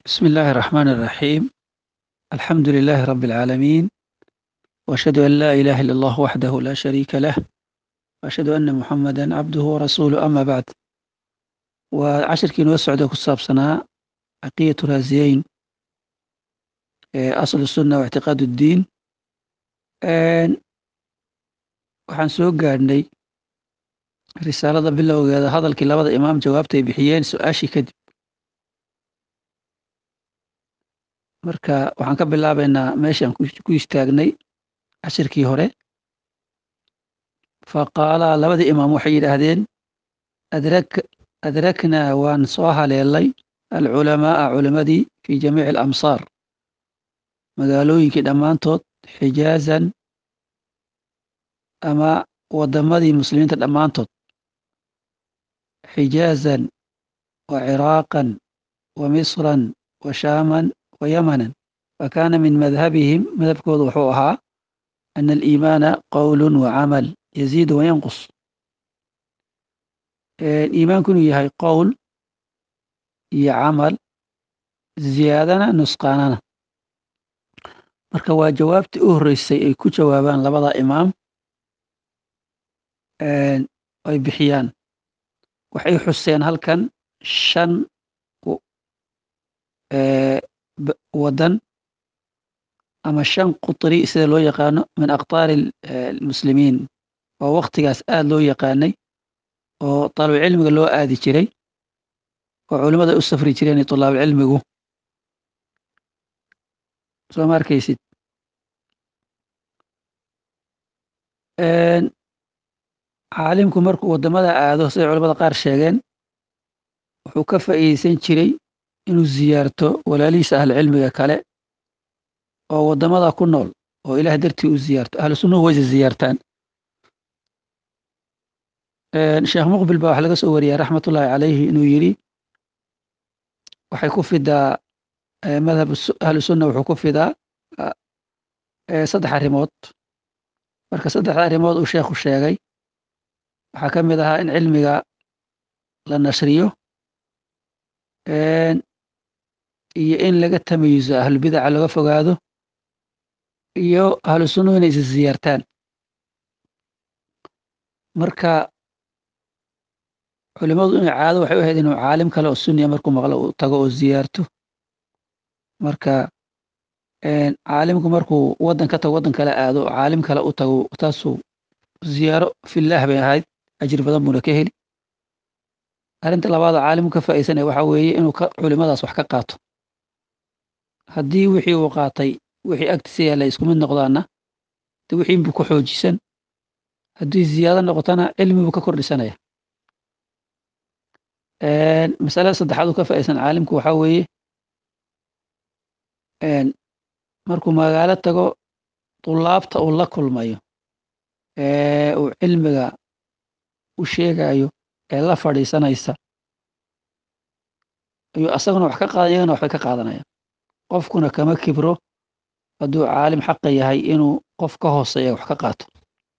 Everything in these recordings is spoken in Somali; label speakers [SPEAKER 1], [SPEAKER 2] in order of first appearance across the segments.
[SPEAKER 1] بسم الله الرحمن الرحيم الحمد لله رب العالمين وأشهد أن لا إله إلا الله وحده لا شريك له وأشهد أن محمدا عبده ورسوله أما بعد وعشركii noo socda ku saabsanaa caqiidatu raasiyeyn asl الsunna واctiqaad الdiin waxaan soo gaadhnay risaalada bilowgeeda hadalkii labada imaam jawaabta ay bixiyeen su-aashii kadib marka waxaan ka bilaabaynaa meeshaan ku istaagnay cashirkii hore faqaalaa labadii imaam waxay yidhaahdeen adraknaa waan soo haleelay alculamaaa culimadii fi jamiici alamsaar magaalooyinkii dhammaantood xijaazan ama wadamadii muslimiinta dhammaantood xijaazan wa ciraaqan wa misran wa shaaman wa yamanan wa kaana min madhabihim madhabkooda wuxuu ahaa ana aliimaana qowlu wa camal yaziidu wa yanqus iimaanku inuu yahay qowl iyo camal ziyaadana nusqaanana marka waa jawaabtii u horreysay ay ku jawaabaan labada imaam ay bixiyaan waxay xuseen halkan shan wadan ama shan qutri sida loo yaqaano min aqtaari almuslimiin oo waktigaas aad loo yaqaanay oo taalibcilmiga loo aadi jiray oo culimmada ay u safri jireen tulaabcilmigu soo ma arkaysid caalimku markuu waddamada aado siday culamada qaar sheegeen wuxuu ka faa'iideysan jiray inuu ziyaarto walaalihiisa ahlucilmiga kale oo waddamada ku nool oo ilaah dartii u ziyaarto ahlu sunnuhu wayse ziyaartaan sheekh muqbil baa wax laga soo wariyay raxmatullaahi calayhi inuu yidhi waxay ku fidaa madhab ahlu sunna wuxuu ku fidaa saddex arrimood marka saddexda arrimood uu sheekhu sheegay waxaa ka mid ahaa in cilmiga la nashriyo iyo in laga tamayuso ahlubidaca laga fogaado iyo ahlu sunnuhu inay is ziyaartaan marka culimadu inay caado waxay u ahayd inuu caalim kale oo sunniya markuu maqlo uu tago oo ziyaarto marka caalimku markuu waddan ka tago waddan kale aado oo caalim kale u tago taasuu ziyaaro fillaah bay ahayd ajir badan buuna ka heli arrinta labaadoo caalimku ka faa'iidsanaya waxaa weeye inuu culimadaas wax ka qaato haddii wixii uu qaatay wixii agtiisa yaalla isku mid noqdaana de wixii buu ka xoojisan haddii ziyaado noqotona cilmi buu ka kordhisanaya masalada saddexaad uu ka faa'iidsan caalimku waxaa weeye markuu magaalo tago tulaabta uu la kulmayo ee uu cilmiga u sheegayo ee la fadhiisanaysa ayuu asaguna wax ka qaadan iyagana waxbay ka qaadanayaan qofkuna kama kibro hadduu caalim xaqa yahay inuu qof ka hooseeya wax ka qaato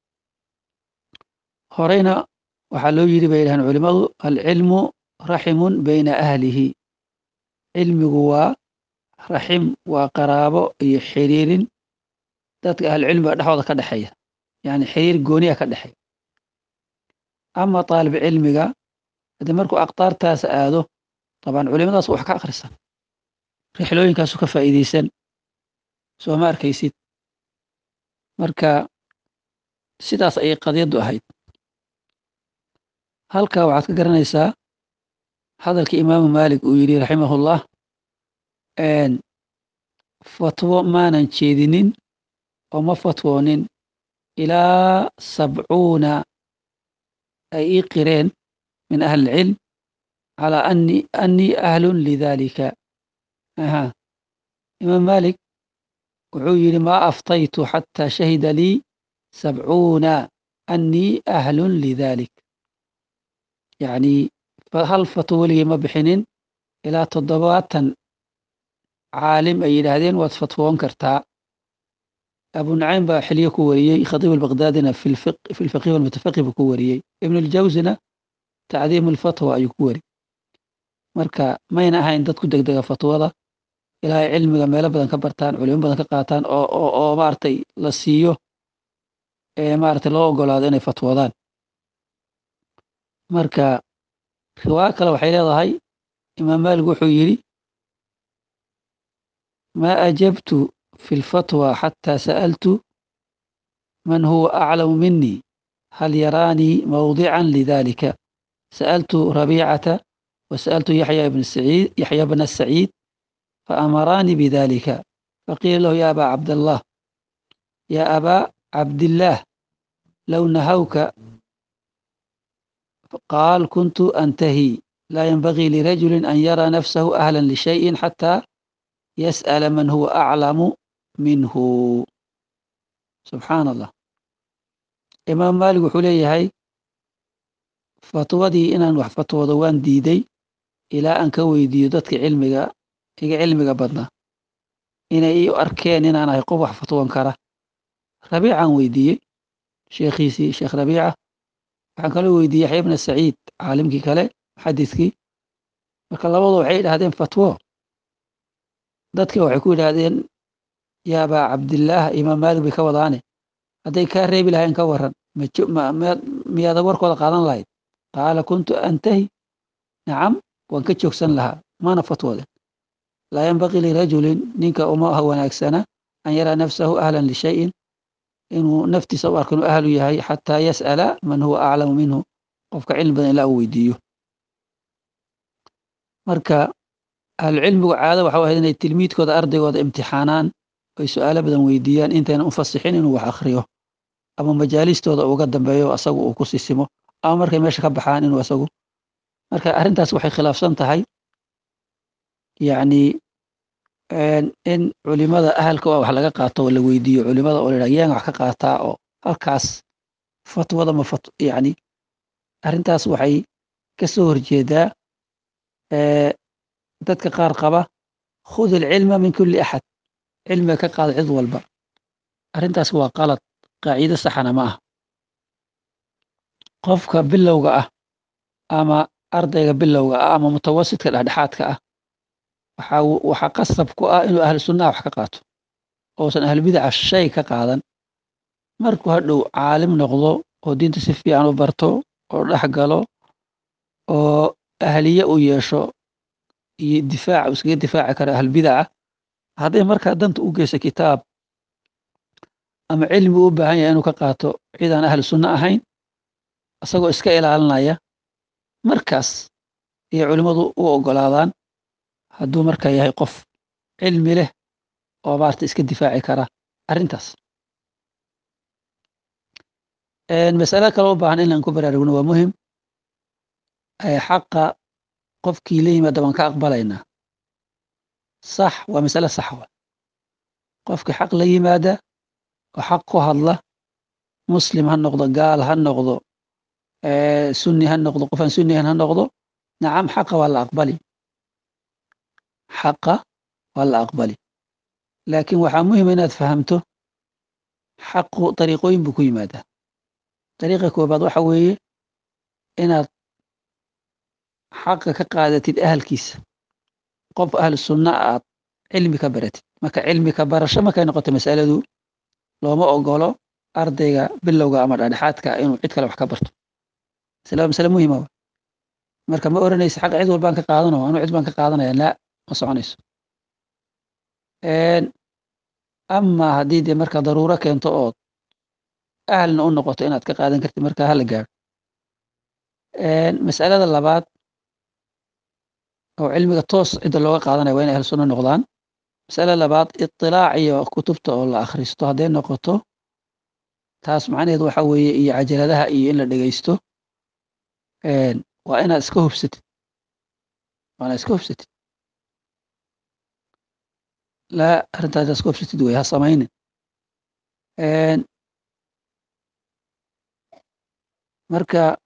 [SPEAKER 1] horeyna waxaa loo yidhi bay yidhahdeen culimmadu alcilmu raximun bayna ahlihi cilmigu waa raxim waa qaraabo iyo xiriirin dadka ahlucilmiga dhexooda ka dhexeeya yani xiriir gooniya ka dhexeeya ama taalib cilmiga haddii markuu aqtaartaas aado dabaan culimadaas wax ka akhrisan rixlooyinkaasu ka faa'iideysan soo ma arkaysid marka sidaas ayay qadiyaddu ahayd halkaa waxaad ka garanaysaa hadalkii imaamu maalik uu yidhi raximahullah fatwo maanan jeedinin oo ma fatwoonin ilaa sabcuuna ay ii qireen min ahli ilcilm calaa ani annii ahlun lidalika aha imaam maalik wuxuu yidhi maa aftaytu xataa shahida lii sabcuuna annii ahlun lidalik yacni hal fatwo weligay ma bixinin ilaa toddobaatan caalim ay yidhaahdeen waad fatwoon kartaa abu nacaym baa xilyo ku wariyey khatiib albaqdaadina fi lfaqih walmutafaqih buu ku wariyey ibn aljawsina tacdiim alfatwa ayuu ku wari marka mayna ahayn dad ku degdega fatwada ilaa ay cilmiga meelo badan ka bartaan culimo badan ka qaataan oo oo oo maaragtay la siiyo ee maaragtay loo ogolaado inay fatwoodaan marka riwaayo kale waxay leedahay imaam maalik wuxuu yidhi ma ajabtu fi lfatwa xataa sa'altu man huwa aclamu minii hal yaraanii mawdican lidalika sa'altu rabiicata وسألت يحيى بن سعيد يحيى بن السعيد فأمراني بذلك فقيل له يا أبا عبد الله يا أبا عبد الله لو نهوك قال كنت أنتهي لا ينبغي لرجل أن يرى نفسه أهلا لشيء حتى يسأل من هو أعلم منه سبحان الله إمام مالك وحولي هاي fatwadii inaan wax fatwoodo waan diiday ilaa aan ka weydiiyo dadka cilmiga iga cilmiga badnaa inay ii arkeen inaan ahay qof wax fatwoon kara rabiicaan weydiiyey sheekhiisii sheekh rabiica waxaan kaloo weydiiyey yaxya bna saciid caalimkii kale muxadidkii marka labadu waxay idhahdeen fatwo dadkii waxay ku yidhaahdeen yaa abaa cabdillaah imaam maalik bay ka wadaane hadday kaa reebi lahayn ka waran miyaada warkooda qaadan lahayd qaala kuntu antahi nacam waan ka joogsan lahaa mana fatwooden laa yanbaqii lirajulin ninka uma aha wanaagsana an yaraa nafsahu ahlan lishayin inuu naftiisa u arko inuu ahlu yahay xataa yas'ala man huwa aclamu minhu qofka cilmi badan ilaa uu weydiiyo marka ahlucilmigu caado waxau ahayd inay tilmiidkooda ardaygooda imtixaanaan oy su-aalo badan weydiiyaan intaynan u fasixin inuu wax akhriyo ama majaalistooda uga dambeeyo asagu uu ku sisimo ama markay meesha ka baxaan inuu asagu marka arrintaas waxay khilaafsan tahay yacni in culimada ahalka wax laga qaato oo la weydiiyo culimada oo la yidhaha yaan wax ka qaataa oo halkaas fatwada ma fat yacni arrintaas waxay ka soo horjeedaa dadka qaar qaba khud ilcilma min kulli axad cilmiga ka qaada cid walba arrintaas waa qalad qaacido saxana ma ah qofka bilowga ah ama ardayga bilowga ah ama mutawasidka dhexdhexaadka ah waxaa waxaa qasab ku ah inuu ahlu sunnaha wax ka qaato ousan ahlubidaca shay ka qaadan markuu hadhow caalim noqdo oo diinta si fiican u barto oo dhex galo oo ahliye u yeesho iyo difaac uu iskaga difaaci karo ahlbidaca hadday markaa danta u geyso kitaab ama cilmi u baahan yahay inuu ka qaato cid aan ahlu sunno ahayn isagoo iska ilaalinaya markaas ayay culimmadu u oggolaadaan hadduu markaa yahay qof cilmi leh oo maarata iska difaaci kara arrintaas masale kale u baahan inaan ku baraarugno waa muhim xaqa qofkii la yimaada baan ka aqbalaynaa sax waa masale sax wa qofkii xaq la yimaada oo xaq ku hadla muslim ha noqdo gaal ha noqdo sunni ha noqdo qofaan sunnihan ha noqdo nacam xaqa waa la aqbali xaqa waa la aqbali laakiin waxaa muhima inaad fahamto xaqu dariiqooyin buu ku yimaadaa dariiqa koobaad waxa weeye inaad xaqa ka qaadatid ahalkiisa qof ahlu sunna aad cilmi ka baratid marka cilmi ka barasho markay noqoto masaladu looma ogolo ardayga bilowga ama dhexdhexaadka inuu cid kale wax ka barto masale waa masale muhima marka ma oranaysa xaqa cid walbaan ka qaadano anuu cid baan ka qaadanaya laa ma soconayso ama haddii dee marka daruuro keento ood ahlna u noqoto inaad ka qaadan kartid marka hala gaaro masalada labaad oo cilmiga toos cidda looga qaadanaya waa inay ahl sunno noqdaan masale labaad itilaac iyo kutubta oo la akhristo hadday noqoto taas macnaheed waxa weeye iyo cajaladaha iyo in la dhegeysto waa inaad iska hubsatid waa inaad iska hubsatid laa arrintaas inaad iska hubsatid wey ha samaynin marka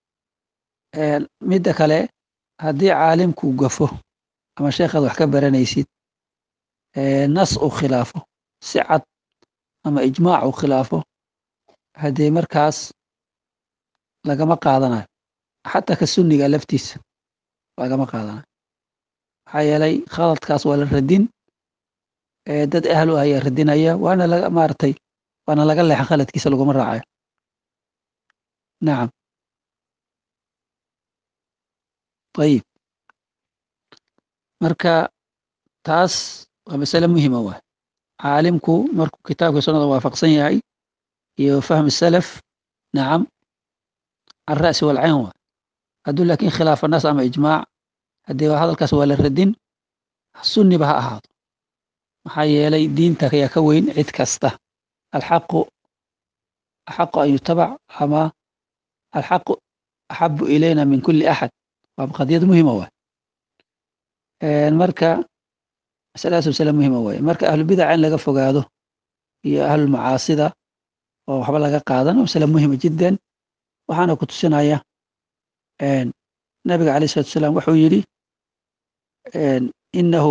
[SPEAKER 1] midda kale haddii caalimku gafo ama sheekhaad wax ka baranaysid nas uu khilaafo si cad ama ijmaac uu khilaafo haddee markaas lagama qaadanayo xataa ka sunniga laftiisa lagama qaadanayo maxaa yeelay khaladkaas waa la radin dad ahlu ah ayaa radinaya waana laga maaragtay waana laga leexan khaladkiisa laguma raacayo nacam ayib marka taas waa masale muhima waay caalimku markuu kitaabka sunnada waafaqsan yahay iyo fahmi salaf nacam can ra'si walcayn waay hadduu laakiin khilaafa nas ama ijmaac haddii hadalkaas waa la radin sunniba ha ahaado maxaa yeelay diinta ayaa ka weyn cid kasta alxaqu axaqu an yutabac ama alxaqu axabu ilayna min kuli axad waa qadiyad muhima waay marka masaladaas masale muhima waaye marka ahlubidaca in laga fogaado iyo ahlulmacaasida oo waxba laga qaadan masale muhima jiddan waxaana ku tusinaya nabiga alayh salatu salaam wuxuu yidhi inahu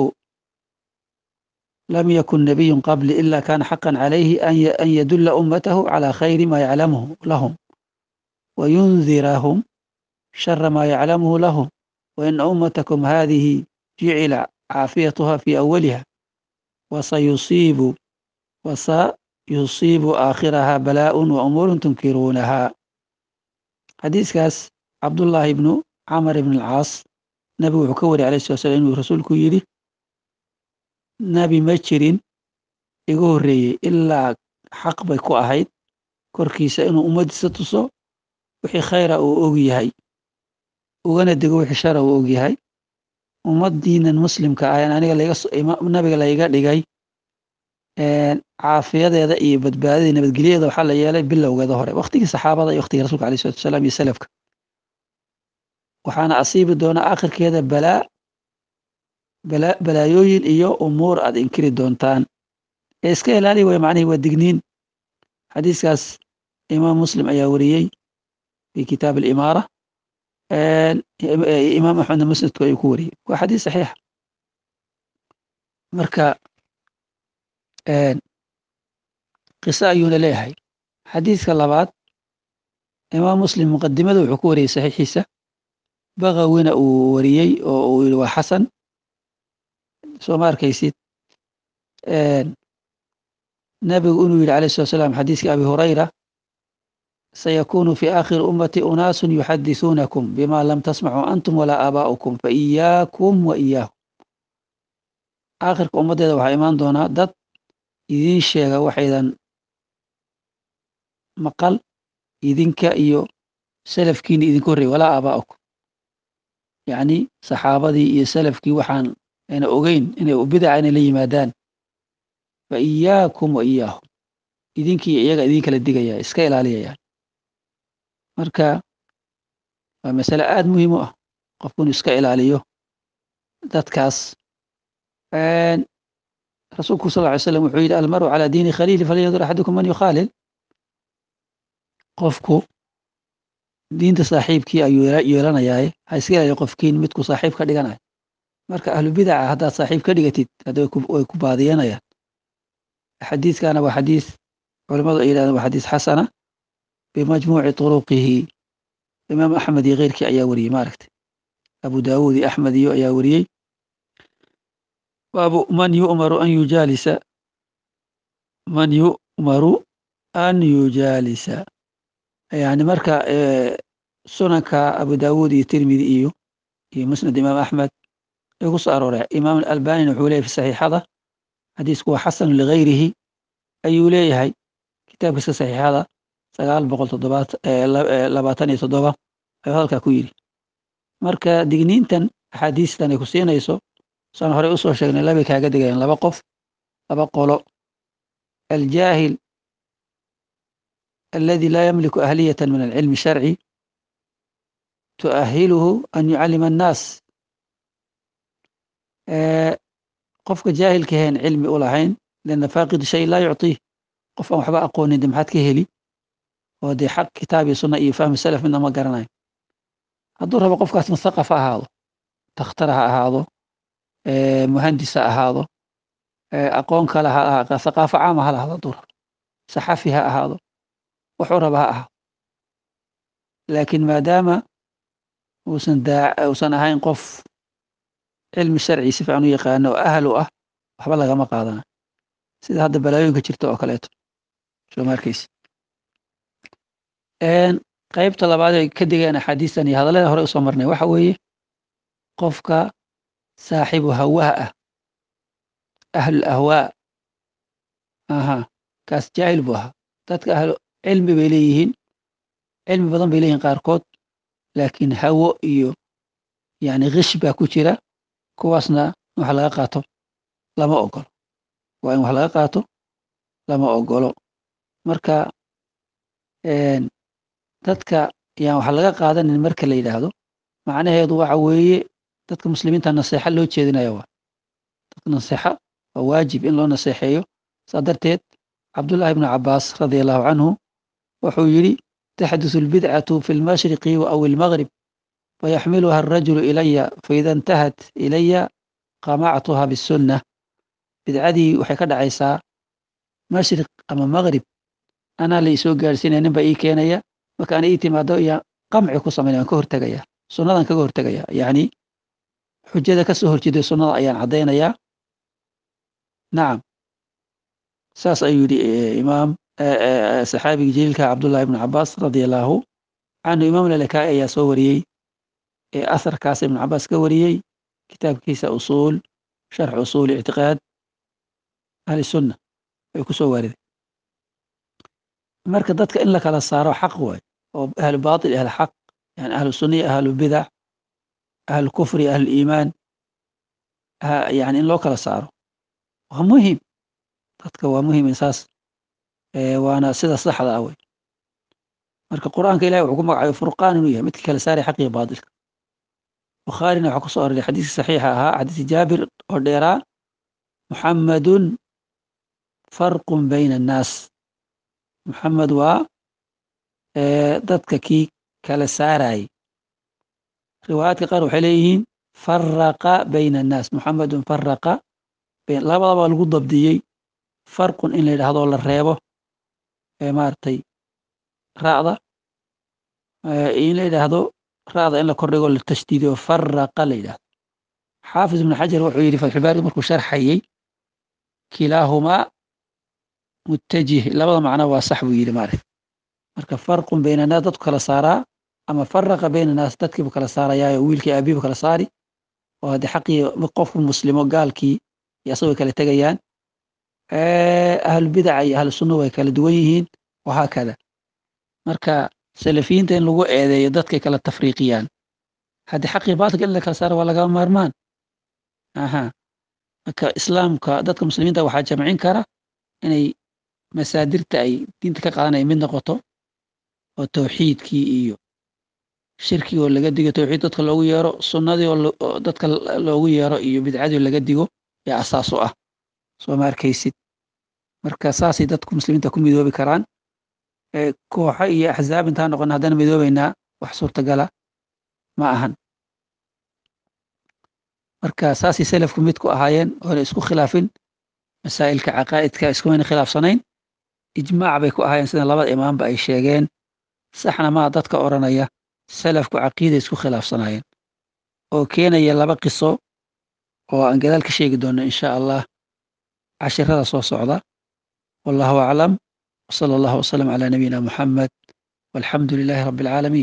[SPEAKER 1] lam yakun nabiyun qabli ila kana xaqan calayhi an yadulla ummatahu cala khayri ma yaclamuhu lahum wayundirahum shara ma yaclamuhu lahum waina ummatakum hadihi jucila caafiyatuha fi awaliha wasayusiibu wasayusiibu aakhiraha balaaءun wa umuurun tunkiruunaha xadiiskaas cabdullaahi ibnu camar ibn alcaas nabigu wuxuu ka wariyay alayh sala slam inuu rasuulku yidhi nabi ma jirin igu horreeyey ilaa xaq bay ku ahayd korkiisa inuu ummaddiisa tuso wixii khayra uu og yahay ugana dego wixii shara uu og yahay ummaddiinan muslimka ahan aniga nabiga layga dhigay caafiyadeeda iyo badbaadadii nabadgelyadeeda waxaa la yeelay bilowgeeda hore waktigii saxaabada iyo waktigii rasulka alay salatu wasalaam iyo salafka waxaana asiibi doonaa akhirkeeda balaa balaa balaayooyin iyo umuur aad inkiri doontaan ee iska ilaali way macnihi waa digniin xadiiskaas imaam muslim ayaa wariyey fi kitaab alimaara imaam axmedna musnadku ayuu ku wariyey waa xadiis saxiixa marka qiso ayuuna leeyahay xadiiska labaad imaam muslim muqadimada wuxuu ku wariyey saxiixiisa bagawina uu wariyey oo uu yihi waa xasan soo ma arkaysid nabigu inuu yidhi alayh slat slam xadiiskii abi hurayra sayakunu fi aakhiri ummati unaasun yuxadisuunakum bima lam tasmacuu antum walaa aabaa'ukum faiyaakum wa iyaahum aakhirka ummaddeeda waxaa imaan doonaa dad idiin sheega waxaydan maqal idinka iyo salafkiina idinka horreyy walaa aabaa'ukum yacni saxaabadii iyo salafkii waxaan ayna ogeyn inay bidaca inay la yimaadaan fa iyaakum wa iyaahum idinkii iyaga idin kala digaya iska ilaaliyayaan marka waa masale aada muhiim u ah qofku inuu iska ilaaliyo dadkaas rasuulku sal ly slam wuxuu yidhi almaru calaa diini khaliili falyandur axadukum man yukhaalil qofku diinta saaxiibkii ayuu yeelanayaaye ha iska ilaaliyo qofkiin midku saaxiib ka dhiganayo marka ahlu bidaca haddaad saaxiib ka dhigatid hadda way ku baadiyanayaan xadiiskana waa xadiis culamadu ay yidhahdeen waa xadiis xasana bimajmuuci turuqihi imaam axmed iyo keyrkii ayaa wariyey maaragtay abu daawuud iyo axmed iyo ayaa wariyey baabu man yu'maru an yujaalisa man yu'maru an yujaalisa yani marka sunanka abu daawuud iyo tirmidi iyo iyo musnad imaam axmed ay ku soo arooreen imaam alalbanina wuxuu leeyahy fi saxiixada xadiisku waa xasanu ligayrihi ayuu leeyahay kitaabkiiska saxiixada sagaal boqol toddobaat labaatan iyo toddoba ayuu hadalkaa ku yidhi marka digniintan axaadiistan ay ku siinayso saan horey usoo sheegnay labay kaaga digayaan laba qof laba qolo aljaahil aladi laa yamliku ahliyata min alcilmi sharci tuahiluhu an yucallima annaas qofka jaahilka heen cilmi u lahayn lana faaqid shay laa yucطiih qof aan waxba aqoonin de maxaad ka heli oo dee xaq kitaab iyo sunna iyo fahmi salaf midna ma garanayo hadduu rabo qofkaas muthaqaf ha ahaado takhtar ha ahaado muhandis ha ahaado aqoon kale ha ahaado thaqaafo caama ha lahaado hadduu rabo saxafi ha ahaado wuxuu raba ha ahaado laakiin maadaama uusan daa uusan ahayn qof cilmi sharci si fiican u yaqaano oo ahal u ah waxba lagama qaadanayo sida hadda balaayooyinka jirta oo kaleeto soo ma arkaysi qaybta labaad ay ka digeen axaadiistan iyo hadallada hore usoo marnay waxa weeye qofka saaxibu hawaha ah ahlul ahwaa aha kaas jaahil buu ahaa dadka ahlu cilmi bay leeyihiin cilmi badan bay leeyihiin qaarkood laakiin hawo iyo yani kish baa ku jira kuwaasna in wax laga qaato lama ogolo waa in wax laga qaato lama ogolo marka dadka yaan wax laga qaadanin marka la yidhaahdo macnaheedu waxa weeye dadka muslimiinta naseexa loo jeedinaya waa dadka naseexa waa waajib in loo naseexeeyo saa darteed cabdullaahi ibnu cabaas radia allahu canhu wuxuu yidhi taxdusu albidcatu fi lmashriqi aw ilmagrib fayaxmiluha arajulu ilaya faida intahat ilaya qamactuha bisunna bidcadii waxay ka dhacaysaa mashriq ama magrib anaa la isoo gaadhsiinaya nin baa ii keenaya marka ana ii timaado iyo qamci ku samaynaya waan ka hortegaya sunnadan kaga hortegaya yacni xujada ka soo horjeeday sunnada ayaan caddaynayaa nacam saas ayuu yidhi imaam saxaabigii jaliilka cabdullahi ibnu cabaas radia allahu canhu imaam lalakaai ayaa soo wariyey ee asarkaas ibnu cabaas ka wariyey kitaabkiisa usuul sharx usuul ictiqaad ahli sunna ay ku soo waariday marka dadka in la kala saaro xaq waay oo ahlu baatil ahlu xaq yani ahlu sunna iyo ahlu bidac ahlu kufri ahlu iimaan yani in loo kala saaro waa muhim dadka waa muhim insaas waana sida saxda ah wey marka qur'aanka ilahi wuxuu ku magacayo furqaan inuu yahay midka kala saaray xaq iyo baatilka bukhaarina waxaa kusoo aroray xadiiskii saxiixa ahaa xadiisi jaabir oo dheeraa muxammadun farqun bayna annaas muxamed waa dadka kii kala saarayay riwaayaadka qaar waxay leeyihiin faraqa bayna annaas muxamedun faraqa labadaba lagu dabdiyey farqun in la yidhaahdo la reebo maaragtay ra'da in la yidhaahdo ra'da in la kordhigo la tashdiidiyo faraqa la yidhahdo xaafis ibnu xajar wuxuu yidhi fatxulbaari markuu sharxayey kilaahumaa mutajih labada macno waa sax buu yidhi maaragt marka farqun bayna annaas dadku kala saaraa ama faraqa bayna annaas dadkiibu kala saarayaayo wiilkii aabiibu kala saari oo haddii xaqii qofku muslimo gaalkii iyo asagoo kala tegayaan ahlubidaca iyo ahlu sunna way kala duwan yihiin wahaakada marka salafiyiinta in lagu eedeeyo dadkay kala tafriiqiyaan haddii xaqii baatilka in la kala saaro waa lagama maarmaan aha marka islaamka dadka muslimiinta waxaa jamcin kara inay masaadirta ay diinta ka qaadanaya mid noqoto oo tawxiidkii iyo shirkii oo laga digo tawxiid dadka loogu yeero sunnadii oo dadka loogu yeero iyo bidcadii oo laga digo ee asaas u ah soo ma arkaysid marka saasay dadku muslimiinta ku midoobi karaan kooxo iyo axzaab intaan noqon haddana midoobeynaa wax suurtagala ma ahan marka saasay selafku mid ku ahaayeen oona isku khilaafin masaa'ilka caqaa'idka iskumayna khilaafsanayn ijmaac bay ku ahaayeen sida labada imaamba ay sheegeen saxna maa dadka odhanaya salafku caqiiday isku khilaafsanaayeen oo keenaya laba qiso oo aan gadaal ka sheegi doonno insha allah cashirada soo socda wallahu aclam wsala allahu wasalam calaa nabiyina muxamed walxamdu lilaahi rabbi alcaalamiin